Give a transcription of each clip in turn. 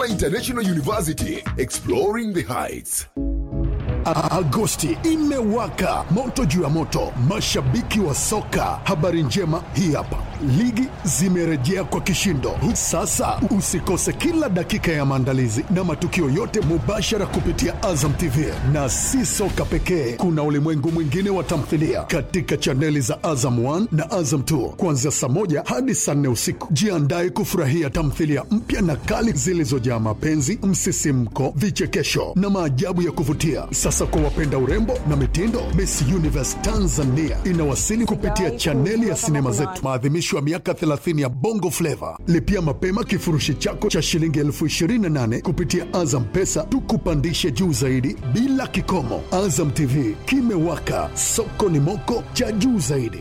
International University, exploring the heights. A- Agosti imewaka moto juu ya moto, mashabiki wa soka. Habari njema hii hapa, ligi zimerejea kwa kishindo. Sasa usikose kila dakika ya maandalizi na matukio yote mubashara kupitia Azam TV, na si soka pekee, kuna ulimwengu mwingine wa tamthilia katika chaneli za Azam 1 na Azam 2 kuanzia saa moja hadi saa nne usiku. Jiandae kufurahia tamthilia mpya na kali zilizojaa mapenzi, msisimko, vichekesho na maajabu ya kuvutia. Sasa kwa wapenda urembo na mitindo, Miss Universe Tanzania inawasili kupitia chaneli ya sinema zetu, maadhimisho ya miaka 30 ya Bongo Flava. Lipia mapema kifurushi chako cha shilingi elfu 28 kupitia Azam Pesa, tukupandishe juu zaidi bila kikomo. Azam TV kimewaka, soko ni moko cha juu zaidi.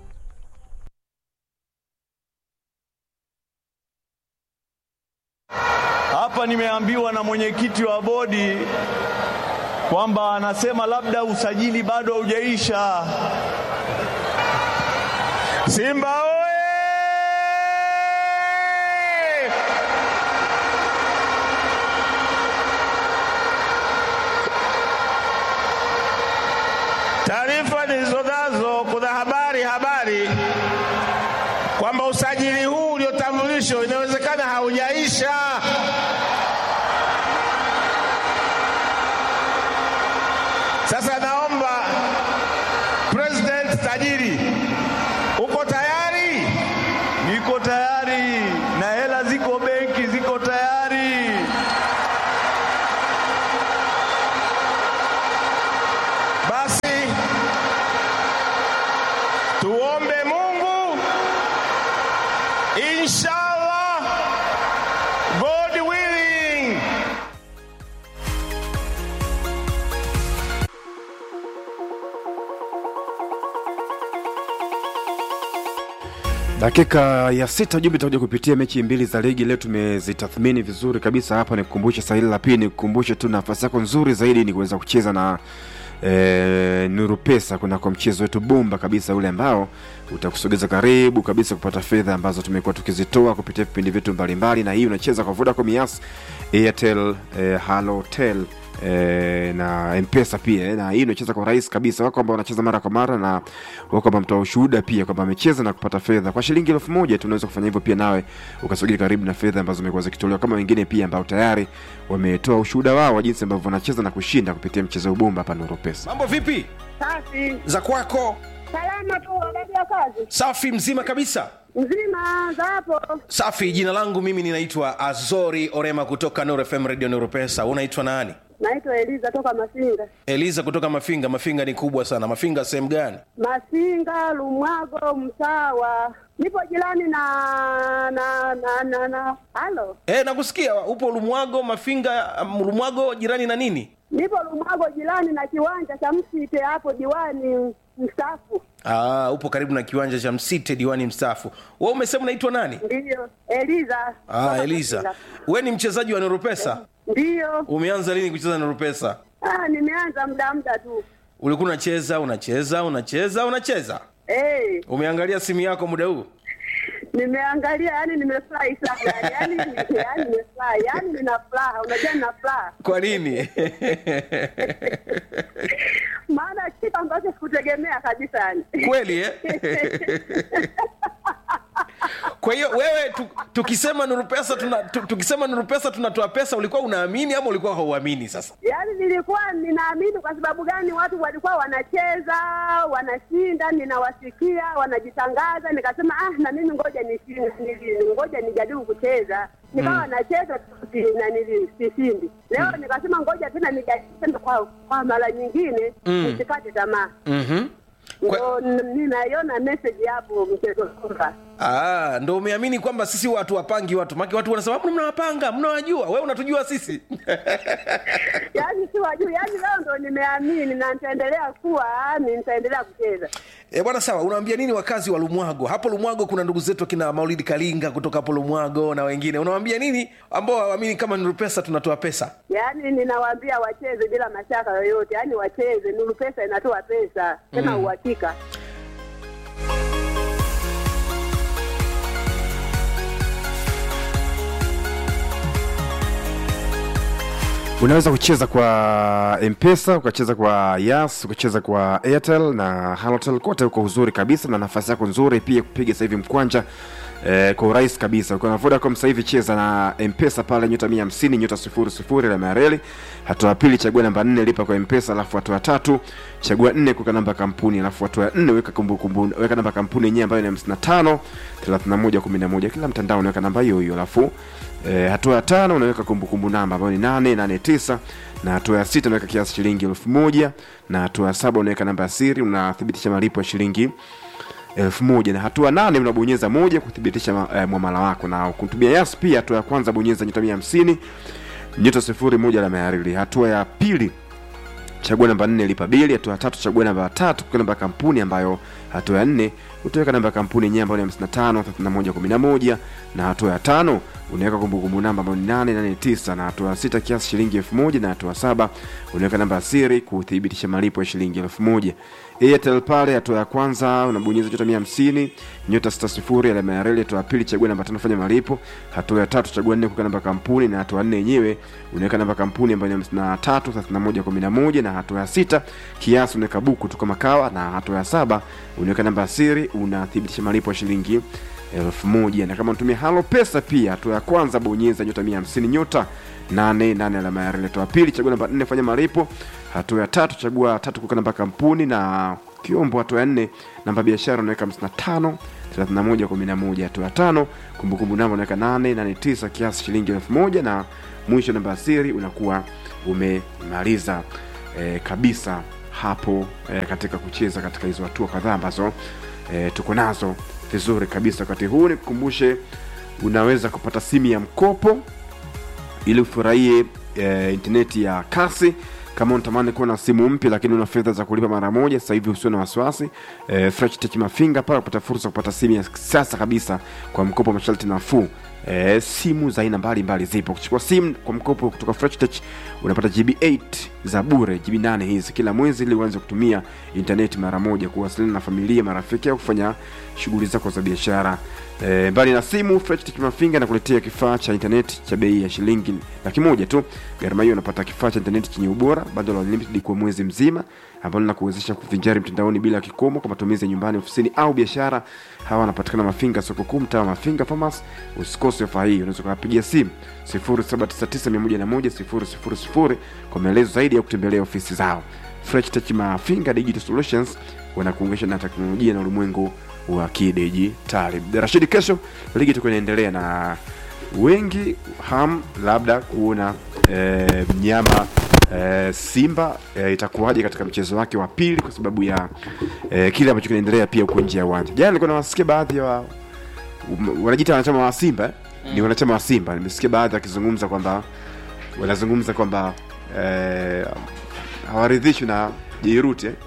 Hapa nimeambiwa na mwenyekiti wa bodi kwamba anasema labda usajili bado haujaisha. Simba oye! Taarifa nilizonazo, kuna habari habari kwamba usajili huu uliotambulishwa inawezekana haujaisha. Sasa naomba President tajiri, uko tayari? Niko tayari na hela ziko benki, ziko tayari. Basi tuombe Mungu, inshallah, God willing. dakika ya sita jumbe itakuja kupitia mechi mbili za ligi leo tumezitathmini vizuri kabisa hapa nikukumbushe sahili la pili nikukumbushe tu nafasi yako nzuri zaidi ni kuweza kucheza na e, nuru pesa kunako mchezo wetu bomba kabisa ule ambao utakusogeza karibu kabisa kupata fedha ambazo tumekuwa tukizitoa kupitia vipindi vyetu mbalimbali na hii unacheza kwa vodacom yas airtel e, halotel E, na mpesa pia eh, na hii unacheza kwa rahisi kabisa wako ambao wanacheza mara kwa mara na wako ambao mtoa ushuhuda pia kwamba amecheza na kupata fedha kwa shilingi elfu moja tu unaweza kufanya hivyo pia nawe ukasogea karibu na fedha ambazo zimekuwa zikitolewa kama wengine pia ambao tayari wametoa ushuhuda wao wa jinsi ambavyo wanacheza na kushinda kupitia mchezo wa ubumba hapa Nuru Pesa. mambo vipi Safi. za kwako Salama tu habari ya kazi. safi mzima kabisa Mzima za hapo. safi jina langu mimi ninaitwa azori orema kutoka Nuru fm radio Nuru pesa unaitwa nani Naitwa Eliza toka Masinga. eliza kutoka mafinga mafinga ni kubwa sana mafinga sehemu gani Masinga, Lumwago, Msawa. Nipo jirani na na na na na. Halo. e, nakusikia upo lumwago mafinga um, lumwago jirani na nini Nipo Lumwago jirani na kiwanja cha Msite hapo diwani mstaafu. Aa, upo karibu na kiwanja cha msite diwani mstaafu we umesema unaitwa nani Ndiyo. Eliza. ah, toka eliza Masinga. we ni mchezaji wa noropesa Ndiyo. umeanza lini kucheza noropesa Ah, nimeanza muda muda tu. ulikuwa unacheza unacheza unacheza unacheza Eh, umeangalia simu yako muda huu nimeangalia yani nimefurahi sana yani yani yani nimefurahi yani nina furaha unajua nina furaha kwa nini maana kitu ambacho sikutegemea kabisa yani kweli eh? kwa hiyo wewe tu, tukisema nuru pesa tuna, tu, tukisema nuru pesa tunatoa pesa ulikuwa unaamini ama ulikuwa hauamini sasa yaani nilikuwa ninaamini kwa sababu gani watu walikuwa wanacheza wanashinda ninawasikia wanajitangaza nikasema ah na mimi ngoja nishinde nili- ngoja nijaribu kucheza nikawa nacheza si- na nili- sishindi leo nikasema ngoja tena nijaribu tena kwa, kwa mara nyingine nisikate tamaa mm-hmm. ndo n- ninaiona message hapo mchezo kwamba Ah, ndo umeamini kwamba sisi watu wapangi watu maki watu wanasema "Mbona mnawapanga mnawajua wewe unatujua sisi yaani si wajuu yaani leo ndo nimeamini na nitaendelea kuwa ni nitaendelea kucheza E, bwana sawa unawaambia nini wakazi wa lumwago hapo lumwago kuna ndugu zetu akina maulidi kalinga kutoka hapo lumwago na wengine unawaambia nini ambao hawaamini kama nuru pesa tunatoa pesa yaani ninawaambia wacheze bila mashaka yoyote yaani wacheze nuru pesa inatoa pesa tena uhakika unaweza kucheza kwa mpesa ukacheza kwa yas ukacheza kwa airtel na halotel kote uko uzuri kabisa na nafasi yako nzuri pia kupiga sasa hivi mkwanja Eh, kwa urahisi kabisa ukiwa na vodacom sasa hivi cheza na mpesa pale nyota 150 nyota 00 la mareli hatua ya pili chagua namba 4 lipa kwa mpesa alafu hatua ya tatu chagua 4 kuweka namba ya kampuni alafu hatua ya 4 weka kumbukumbu weka namba ya kampuni yenyewe ambayo ni 55 31 11 kila mtandao unaweka namba hiyo hiyo alafu E, hatua ya tano unaweka kumbukumbu namba ambayo ni nane nane tisa na hatua ya sita unaweka kiasi shilingi elfu moja na hatua ya saba unaweka namba ya siri unathibitisha malipo ya shilingi elfu moja na hatua nane unabonyeza moja kuthibitisha ma- eh, mwamala wako na kutumia yas pia hatua ya kwanza bonyeza nyota mia hamsini nyota sifuri moja la mayarili hatua ya pili chagua namba nne lipa bili hatua ya tatu chagua namba tatu kwa namba ya kampuni ambayo hatua ya nne utaweka namba ya kampuni yenyewe ambayo ni 55 31 11 na hatua ya tano unaweka kumbukumbu namba ambayo ni 889 na hatua ya sita kiasi shilingi 1000 na hatua ya saba unaweka namba ya siri kuthibitisha malipo ya shilingi 1000 Airtel pale hatua ya kwanza unabonyeza nyota 150 nyota 60 alama ya reli hatua ya pili chagua namba tano fanya malipo hatua ya tatu chagua nne kuweka namba ya kampuni na hatua ya nne yenyewe unaweka namba ya kampuni ambayo ni 53 31 11 na hatua ya sita kiasi unaweka buku tu kama kawa na hatua ya saba unaweka namba ya siri unathibitisha malipo ya shilingi elfu moja na kama unatumia halo pesa pia hatua ya kwanza bonyeza nyota 150 nyota 88 alama ya reli hatua ya pili chagua namba 4 fanya malipo hatua ya tatu chagua tatu kuweka namba ya kampuni na kiombo hatua ya nne namba ya biashara unaweka 55 31 11 hatua ya tano kumbukumbu namba unaweka 889 kiasi shilingi elfu moja na mwisho namba ya siri unakuwa umemaliza e, kabisa hapo e, katika kucheza katika hizo hatua kadhaa ambazo e, tuko nazo vizuri kabisa wakati huu nikukumbushe unaweza kupata simu ya mkopo ili ufurahie e, intaneti ya kasi kama unatamani kuwa na simu mpya lakini una fedha za kulipa mara moja sasa hivi usio na wasiwasi e, fresh tech mafinga pale kupata fursa ya kupata simu ya kisasa kabisa kwa mkopo masharti nafuu e, simu za aina mbalimbali zipo kuchukua simu kwa mkopo kutoka fresh tech unapata gb 8 za bure gb 8 hizi kila mwezi ili uanze kutumia intaneti mara moja kuwasiliana na familia marafiki au kufanya shughuli zako za biashara e, mbali na simu fresh tech mafinga nakuletea kifaa cha intaneti cha bei ya shilingi laki moja tu gharama hiyo unapata kifaa cha intaneti chenye ubora bado la unlimited kwa mwezi mzima ambalo linakuwezesha kuvinjari mtandaoni bila kikomo kwa matumizi ya nyumbani ofisini au biashara hawa wanapatikana mafinga soko kuu mtaa wa mafinga farmers usikose ofa hii unaweza ukawapigia simu 0799101000 kwa maelezo zaidi ya kutembelea ofisi zao fresh tech mafinga digital solutions wanakuunganisha na teknolojia na ulimwengu wa kidijitali rashidi kesho ligi tuko inaendelea na wengi ham labda kuona e, mnyama e, simba e, itakuwaje katika mchezo wake wa pili kwa sababu ya e, kile ambacho kinaendelea pia huko nje ya uwanja jana nilikuwa nawasikia baadhi ya wa, um, wanajiita wanachama wa simba eh? ni wanachama wa simba nimesikia baadhi wakizungumza kwamba wanazungumza kwamba eh, hawaridhishwi na jeiruti eh?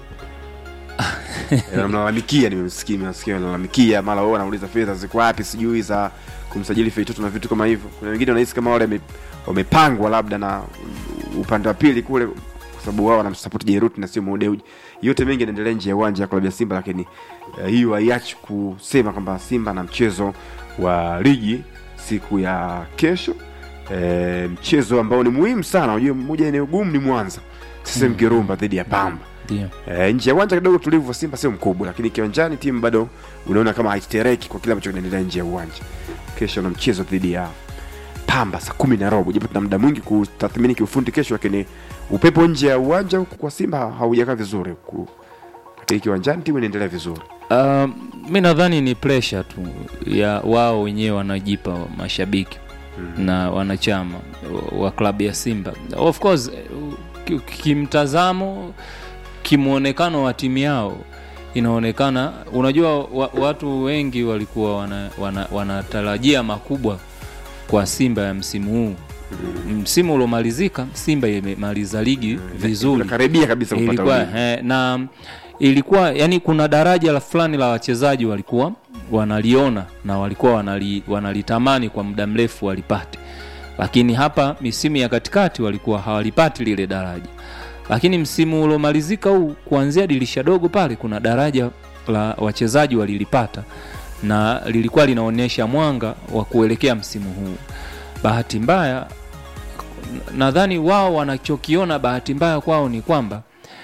Eh, wanamlalamikia nimemsikia nimesikia wanalalamikia mara wao wanauliza fedha ziko wapi sijui za kumsajili feitoto na vitu kama hivyo kuna wengine wanahisi kama wale wame- wamepangwa labda na upande wa pili kule kwa sababu wao wanamsapoti Jeruti na sio Modeuji. Yote mengi yanaendelea nje ya uwanja wa klabu ya Simba, lakini uh, hiyo haiachi kusema kwamba Simba na mchezo wa ligi siku ya kesho e, mchezo ambao ni muhimu sana. Unajua, moja eneo gumu ni Mwanza sasa mm. Kirumba dhidi ya Pamba ndio e, nje ya uwanja kidogo tulivu wa Simba sio mkubwa, lakini kiwanjani timu bado unaona kama haitetereki kwa kile ambacho kinaendelea nje ya uwanja. Kesho na mchezo dhidi ya Pamba saa kumi na robo, japo tuna muda mwingi kutathmini kiufundi kesho, lakini upepo nje ya uwanja huku kwa Simba haujakaa vizuri huku, lakini kiwanjani timu inaendelea vizuri. Uh, mi nadhani ni pressure tu ya wao wenyewe wanajipa mashabiki mm. na wanachama wa- wa klabu ya Simba. Of course eh, ki- kimtazamo, kimwonekano wa timu yao inaonekana, unajua wa, watu wengi walikuwa wana, wana, wanatarajia makubwa kwa Simba ya msimu huu. Msimu uliomalizika Simba imemaliza ligi vizuri Karibia kabisa kupata ilikuwa, ubingwa. eh, na ilikuwa yani kuna daraja la fulani la wachezaji walikuwa wanaliona na walikuwa wanali, wanalitamani kwa muda mrefu walipate lakini hapa misimu ya katikati walikuwa hawalipati lile daraja lakini msimu uliomalizika huu kuanzia dirisha dogo pale kuna daraja la wachezaji walilipata na lilikuwa linaonyesha mwanga wa kuelekea msimu huu bahati mbaya nadhani wao wanachokiona bahati mbaya kwao ni kwamba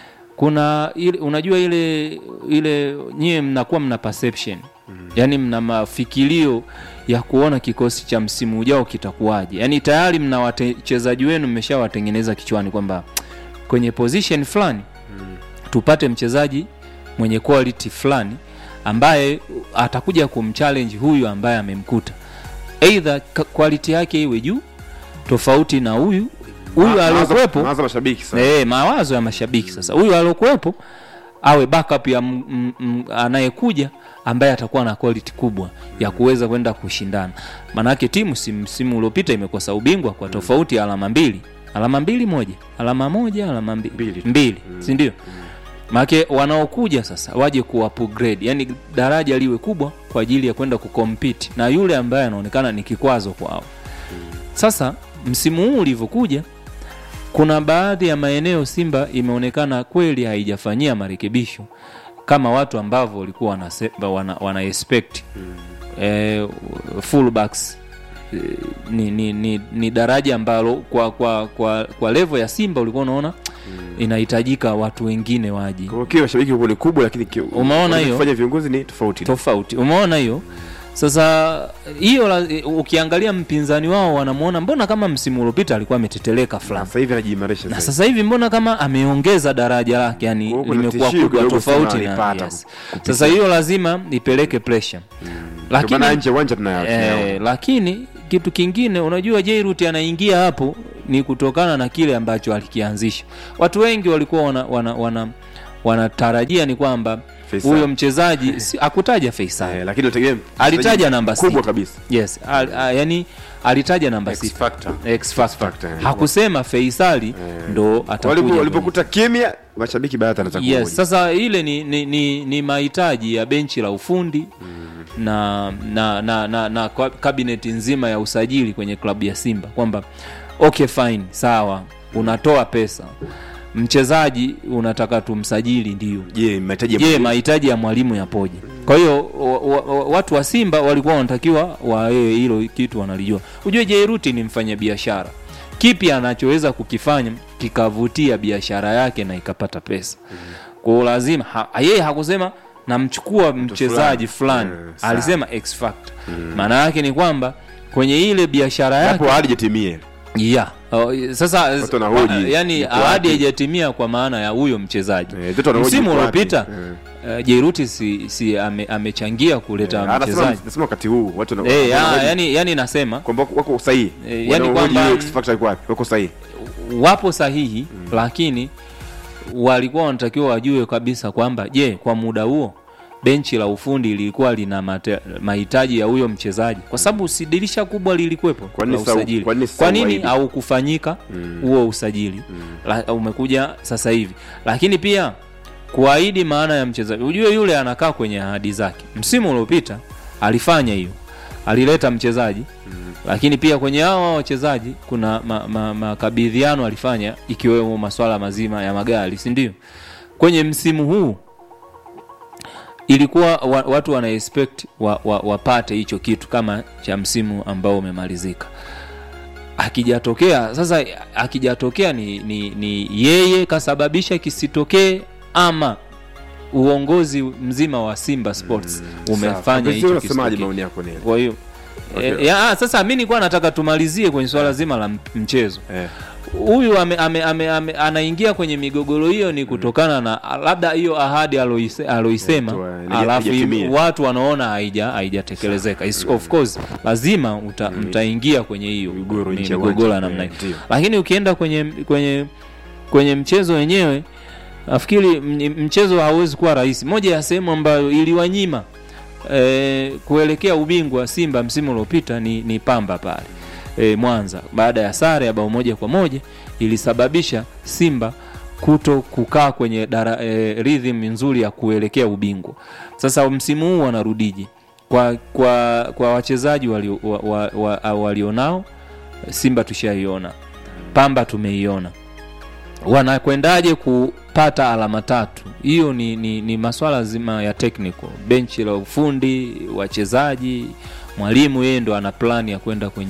kuna ile, unajua ile ile nyie mnakuwa mna perception mm. yaani mna mafikirio ya kuona kikosi cha msimu ujao kitakuwaje yaani tayari mna wachezaji wenu mmeshawatengeneza kichwani kwamba kwenye position fulani mm. tupate mchezaji mwenye quality fulani ambaye atakuja kumchallenge huyu ambaye amemkuta eidha ka- quality yake iwe juu tofauti na huyu huyu Ma- mawazo- aliokuwepo mawazo ya mashabiki sasa. Eh, mawazo ya mashabiki sasa huyu aliokuwepo awe backup ya m- m- m- anayekuja ambaye atakuwa na quality kubwa ya kuweza kwenda kushindana maanake timu si msimu uliopita imekosa ubingwa kwa tofauti ya alama mbili alama mbili moja alama moja alama mbili Mbili. mbili sindio maanake wanaokuja sasa waje ku upgrade yani daraja liwe kubwa kwa ajili ya kwenda kucompete na yule ambaye anaonekana ni kikwazo kwao sasa msimu huu ulivyokuja kuna baadhi ya maeneo simba imeonekana kweli haijafanyia marekebisho kama watu ambavyo walikuwa wana, wana, wana expect eh, fullbacks eh, ni, ni, ni, ni daraja ambalo kwa kwa kwa, kwa level ya simba ulikuwa unaona inahitajika watu wengine waje Kwa hiyo kile mashabiki ni kubwa lakini ki- Umeona hiyo? wanachofanya viongozi ni tofauti tofauti umeona hiyo sasa hiyo la- ukiangalia mpinzani wao wanamwona mbona kama msimu uliopita alikuwa ameteteleka Na fulani sasa hivi anajiimarisha na zaidi. sasa hivi mbona kama ameongeza daraja lake yani Kwa hiyo kuna limekuwa tishio kubwa kidogo tofauti sana na alipata yes. kupitia. sasa hiyo lazima ipeleke pressure Ndio maana lakini nje ya uwanja tunayo- eh, tunayo- lakini kitu kingine unajua Jairut anaingia hapo ni kutokana na kile ambacho alikianzisha watu wengi walikuwa wana, wana, wana, wanatarajia ni kwamba Faisal. huyo mchezaji si, akutaja Faisal Eh, lakini unategemea alitaja mchezaji namba kubwa sita. kabisa yes al, a, yani alitaja namba X sita. factor. X factor. factor, eh. hakusema Faisali ndo Walipo- atakuja walipokuta kimya mashabiki baadhi anataka yes, kuhoji. sasa ile ni, ni, ni, ni mahitaji ya benchi la ufundi na na na, na, na kwa- kabineti nzima ya usajili kwenye klabu ya Simba kwamba okay fine sawa unatoa pesa mchezaji unataka tumsajili ndio je mahitaji ya je mwalimu? mahitaji ya mwalimu yapoje kwa hiyo wa, wa, wa, watu wa simba walikuwa wanatakiwa waee hilo kitu wanalijua ujue jeiruti ni mfanya biashara kipi anachoweza kukifanya kikavutia biashara yake na ikapata pesa kwao lazima ha, yeye hakusema namchukua mchezaji fulani Eh, sawa. alisema x factor maana yake ni kwamba kwenye ile biashara yake hapo ahadi jatimie yeah. Oh, sasa Watu wanahoji, wa- yani yuko ahadi wapi? haijatimia kwa maana ya huyo mchezaji Eh, watu wanahoji msimu yuko wapi? uliopita Eh. uh, jeruti si, si ame, amechangia kuleta Anasema mchezaji nasema wakati huu watu wana- Eh, ya, wanahoji yani, yani nasema kwamba wako sahihi Eh, yani Wanahoji kwamba- hiyo X factor iko wapi wako sahihi wapo sahihi mm. lakini walikuwa wanatakiwa wajue kabisa kwamba je kwa muda huo benchi la ufundi lilikuwa lina mate- mahitaji ya huyo mchezaji kwa sababu si dirisha kubwa lilikuwepo Kwa nini la sa- usajili kwa nini sa kwa nini uwaidi? haukufanyika huo usajili la, umekuja sasa hivi lakini pia kuahidi maana ya mchezaji ujue yule anakaa kwenye ahadi zake msimu uliopita alifanya hiyo alileta mchezaji lakini pia kwenye hao hao wachezaji kuna makabidhiano ma, makabidhiano alifanya ikiwemo maswala mazima ya magari si ndio kwenye msimu huu ilikuwa wa, watu wana expect wa, wa, wapate hicho kitu kama cha msimu ambao umemalizika akijatokea sasa akijatokea ni, ni, ni yeye kasababisha kisitokee ama uongozi mzima wa simba sports umefanya Sawa. hicho unasemaje kisitokee maoni yako nini kwa hiyo Okay. e, ya, ah, sasa mi nilikuwa nataka tumalizie kwenye swala zima la m- mchezo eh huyu ame, ame, ame, ame, anaingia kwenye migogoro hiyo ni kutokana na labda hiyo ahadi aloise- aloisema Eh, tu, eh, alafu haijatimia. watu wanaona haija haijatekelezeka Is- of course lazima uta, mtaingia kwenye hiyo Migogoro mi- nje ya migogoro ya uwanja. namna Eh, hiyo ndio. lakini ukienda kwenye kwenye kwenye mchezo wenyewe nafikiri m- mchezo hauwezi kuwa rahisi moja ya sehemu ambayo iliwanyima e, kuelekea ubingwa simba msimu uliopita ni, ni pamba pale e, mwanza baada ya sare ya bao moja kwa moja ilisababisha simba kuto kukaa kwenye dara, e, rhythm nzuri ya kuelekea ubingwa sasa msimu huu wanarudije kwa kwa kwa wachezaji walio, wa, wa, wa, walionao simba tushaiona pamba tumeiona wanakwendaje kupata alama tatu hiyo ni, ni, ni maswala zima ya technical benchi la ufundi wachezaji mwalimu yeye ndo ana plani ya kwenda kwenye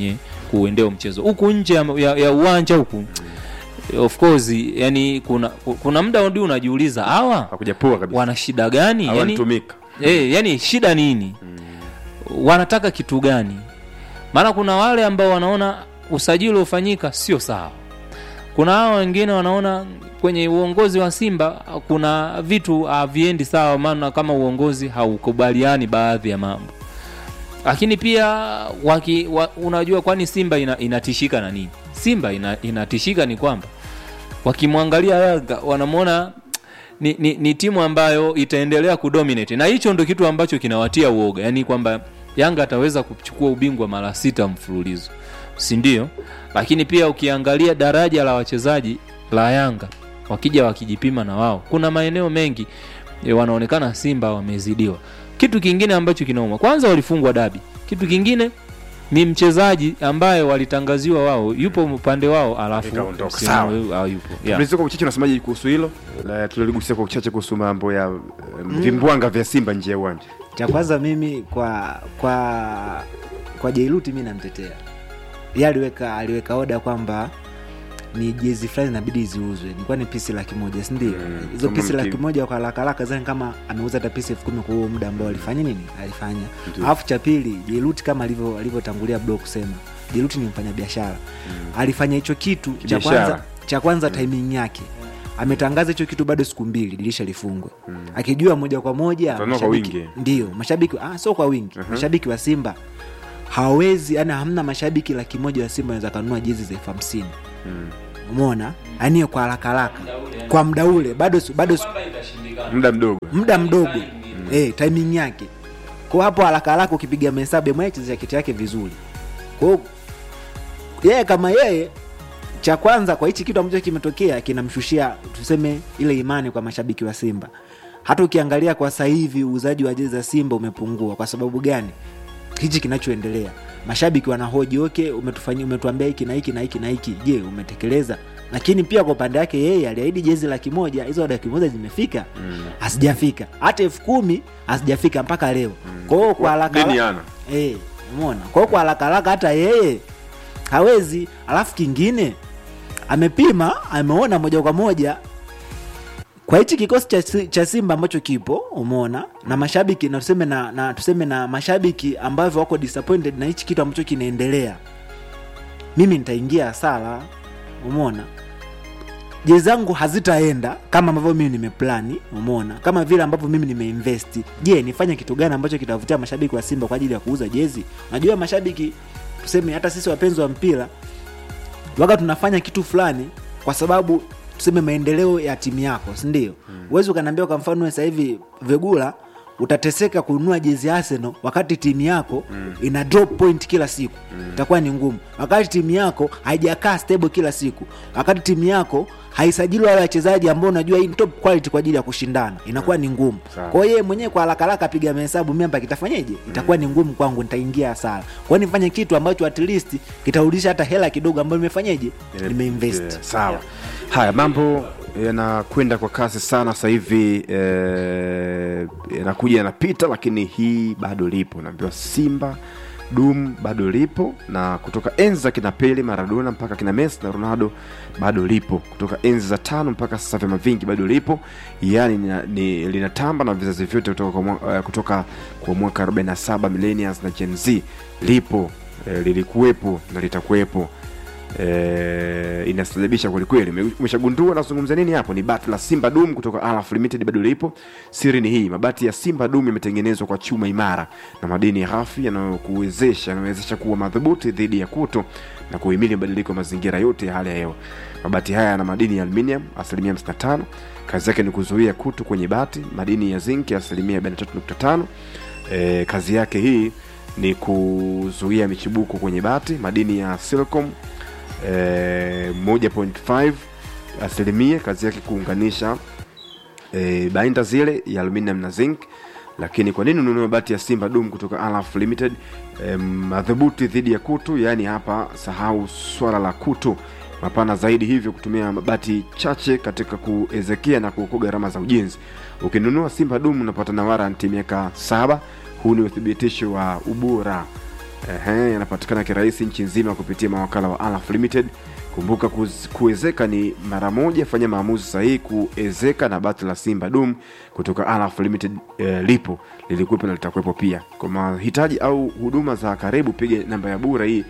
kuendea mchezo huku nje ya, ya, ya uwanja huku of course yani kuna kuna muda ndio unajiuliza hawa hakuja poa kabisa wana shida gani yani, hawanitumika eh, yani shida nini wanataka kitu gani maana kuna wale ambao wanaona usajili ufanyika sio sawa kuna hao wengine wanaona kwenye uongozi wa simba kuna vitu haviendi sawa maana kama uongozi haukubaliani baadhi ya mambo lakini pia waki, wa, unajua kwani simba ina, inatishika na nini simba ina, inatishika ni kwamba wakimwangalia yanga wanamwona ni, ni, ni timu ambayo itaendelea kudominate na hicho ndo kitu ambacho kinawatia uoga yaani kwamba yanga ataweza kuchukua ubingwa mara sita mfululizo si ndio lakini pia ukiangalia daraja la wachezaji la yanga wakija wakijipima na wao kuna maeneo mengi e, wanaonekana simba wamezidiwa kitu kingine ambacho kinauma kwanza walifungwa dabi kitu kingine ni mchezaji ambaye walitangaziwa wao yupo upande wao alafu Ikaondoka. si- Sawa. hayupo yeah. Mliziko kwa uchache unasemaje kuhusu hilo Na tuliligusia kwa uchache kuhusu mambo ya mm. vimbwanga vya simba nje ya uwanja cha kwanza mimi kwa kwa kwa jailuti mi namtetea ye aliweka aliweka oda kwamba ni jezi fulani inabidi ziuzwe nilikuwa ni pisi laki moja sindio Mm, hizo kama pisi mki- laki moja kwa haraka haraka zani kama ameuza hata pisi elfu kumi kwa huo muda ambao alifanya nini alifanya Ndio. alafu cha pili jailuti kama alivyo- alivyotangulia bro kusema jailuti ni mfanya biashara alifanya hicho kitu cha Kibiashara. kwanza cha kwanza timing yake ametangaza hicho kitu bado siku mbili dirisha lifungwe akijua moja kwa moja Utanunua kwa mashabiki- wingi. ndio mashabiki ah, sio kwa wingi mashabiki wa simba hawawezi yani hamna mashabiki laki moja wa simba wanaweza kanunua jezi za elfu hamsini umona yani kwa haraka haraka kwa muda ule bado su- bado su- muda mdogo muda mdogo eh, timing yake kwa hapo haraka haraka ukipiga mahesabu mwechezesha kitu yake vizuri kwa hiyo yeye kama yeye cha kwanza kwa hichi kitu ambacho kimetokea kinamshushia tuseme ile imani kwa mashabiki wa simba hata ukiangalia kwa sasa hivi uuzaji wa jezi za simba umepungua kwa sababu gani hichi kinachoendelea mashabiki wanahoji okay umetufanyia umetuambia hiki na hiki na hiki na hiki je umetekeleza lakini pia kwa upande wake yeye aliahidi jezi laki moja hizo laki moja zimefika hazijafika hata elfu kumi hazijafika mpaka leo kwa hiyo kwa haraka deni haraka- ana Eh, umeona kwa hiyo kwa haraka haraka hata yeye hawezi alafu kingine amepima ameona moja kwa moja kwa hichi kikosi cha, Si- cha simba ambacho kipo umeona na mashabiki na tuseme na, na tuseme na mashabiki ambavyo wako disappointed na hichi kitu ambacho kinaendelea mimi nitaingia hasara umeona jezi zangu hazitaenda kama ambavyo mimi nimeplani umeona kama vile ambavyo mimi nimeinvesti je nifanye kitu gani ambacho kitavutia mashabiki wa simba kwa ajili ya kuuza jezi unajua mashabiki tuseme hata sisi wapenzi wa mpira waga tunafanya kitu fulani kwa sababu tuseme maendeleo ya timu yako sindio huwezi mm. ukaniambia kwa mfano sasa hivi vegula utateseka kununua jezi ya arsenal wakati timu yako mm. ina drop point kila siku mm. itakuwa ni ngumu wakati timu yako haijakaa stable kila siku wakati timu yako haisajili wale wachezaji ambao unajua hii ni top quality kwa ajili ya kushindana inakuwa ni ngumu Sawa. kwa hiyo yeye mwenyewe kwa haraka haraka apiga mahesabu mimi hapa kitafanyeje itakuwa ni ngumu kwangu nitaingia hasara kwa hiyo nifanye kitu ambacho at least kitarudisha hata hela kidogo ambayo nimefanyeje nimeinvest Yeah, sawa haya mambo yanakwenda kwa kasi sana sasa hivi eh, yanakuja yanapita lakini hii bado lipo naambiwa simba dum bado lipo na kutoka enzi za kina pele maradona mpaka kina messi na ronaldo bado lipo kutoka enzi za tano mpaka sasa vyama vingi bado lipo yani ni, ni, linatamba na vizazi vyote kutoka kwa, mwa- eh, kutoka kwa mwaka 47 millennials na gen z lipo eh, lilikuwepo na litakuwepo eh, inastajabisha kwelikweli Ume- umeshagundua nazungumza nini hapo ni bati la simba dum kutoka alaf limited bado lipo siri ni hii mabati ya simba dum yametengenezwa kwa chuma imara na madini ghafi yanayokuwezesha yanawezesha kuwa madhubuti dhidi ya kuto na kuhimili mabadiliko ya mazingira yote ya hali ya hewa mabati haya yana madini ya aluminium asilimia 55 kazi yake ni kuzuia kutu kwenye bati madini ya zinki asilimia 43.5 e, kazi yake hii ni kuzuia michibuko kwenye bati madini ya silicon eh, 1.5 asilimia kazi yake kuunganisha eh, bainda zile ya aluminium na zinc lakini kwa nini ununue bati ya simba dum kutoka alaf limited eh, madhubuti dhidi ya kutu yaani hapa sahau swala la kutu mapana zaidi hivyo kutumia mabati chache katika kuezekia na kuokoa gharama za ujenzi ukinunua simba dum unapata na waranti miaka saba huu ni uthibitisho wa ubora Ehe, yanapatikana kirahisi nchi nzima kupitia mawakala wa Alaf Limited. Kumbuka kuz- kuwezeka ni mara moja, fanya maamuzi sahihi kuezeka na bati la Simba Dum kutoka Alaf Limited eh, lipo lilikuwepo na litakuwepo pia. Kwa mahitaji au huduma za karibu, piga namba ya bura hii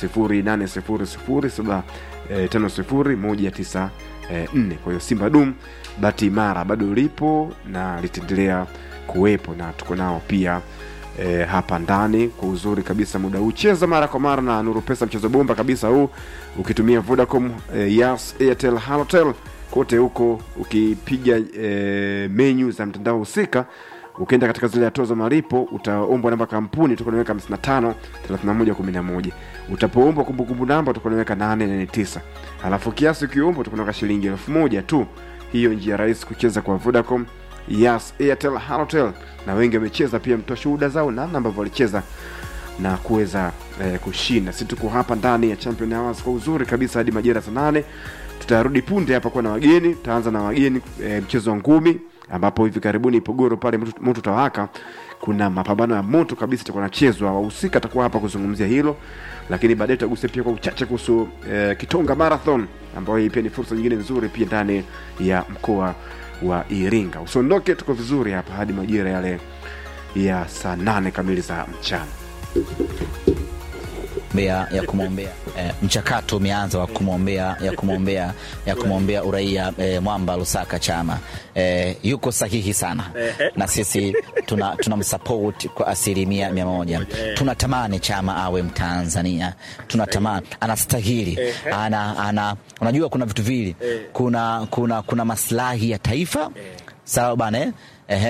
0800750194. Kwa hiyo Simba Dum bati imara bado lipo na litaendelea kuwepo na tuko nao pia e, hapa ndani kwa uzuri kabisa muda huu cheza mara kwa mara na nuru pesa mchezo bomba kabisa huu ukitumia vodacom e, yas airtel halotel kote huko ukipiga e, menyu za mtandao husika ukienda katika zile hatua za malipo utaombwa namba kampuni utakuwa unaweka 55 31 11 utapoombwa kumbukumbu namba utakuwa unaweka 889 alafu kiasi ukiombwa utakuwa unaweka shilingi elfu moja tu hiyo njia rahisi kucheza kwa vodacom Yas, Airtel, Halotel na wengi wamecheza pia, mtoa shuhuda zao namna ambavyo walicheza na kuweza eh, kushinda. Si tuko hapa ndani ya Champion Hours kwa uzuri kabisa hadi majira saa nane. Tutarudi punde hapa kuwa na wageni. Tutaanza na wageni eh, mchezo wa ngumi ambapo hivi karibuni Ipogoro pale moto moto utawaka, kuna mapambano ya moto kabisa itakuwa nachezwa. Wahusika atakuwa hapa kuzungumzia hilo, lakini baadaye tutagusia pia kwa uchache kuhusu eh, Kitonga Marathon ambayo hii pia ni fursa nyingine nzuri pia ndani ya mkoa wa Iringa. Usiondoke, tuko vizuri hapa hadi majira yale ya saa nane kamili za mchana. ya, ya kumwombea eh, mchakato umeanza wa kumwombea ya kumwombea ya kumwombea uraia eh, Mwamba Lusaka Chama eh, yuko sahihi sana na sisi tuna tunamsupport kwa asilimia mia moja. Tunatamani Chama awe Mtanzania, tunatamani anastahili, ana, ana, unajua kuna vitu vili, kuna, kuna, kuna maslahi ya taifa sawa bana eh? Ehe,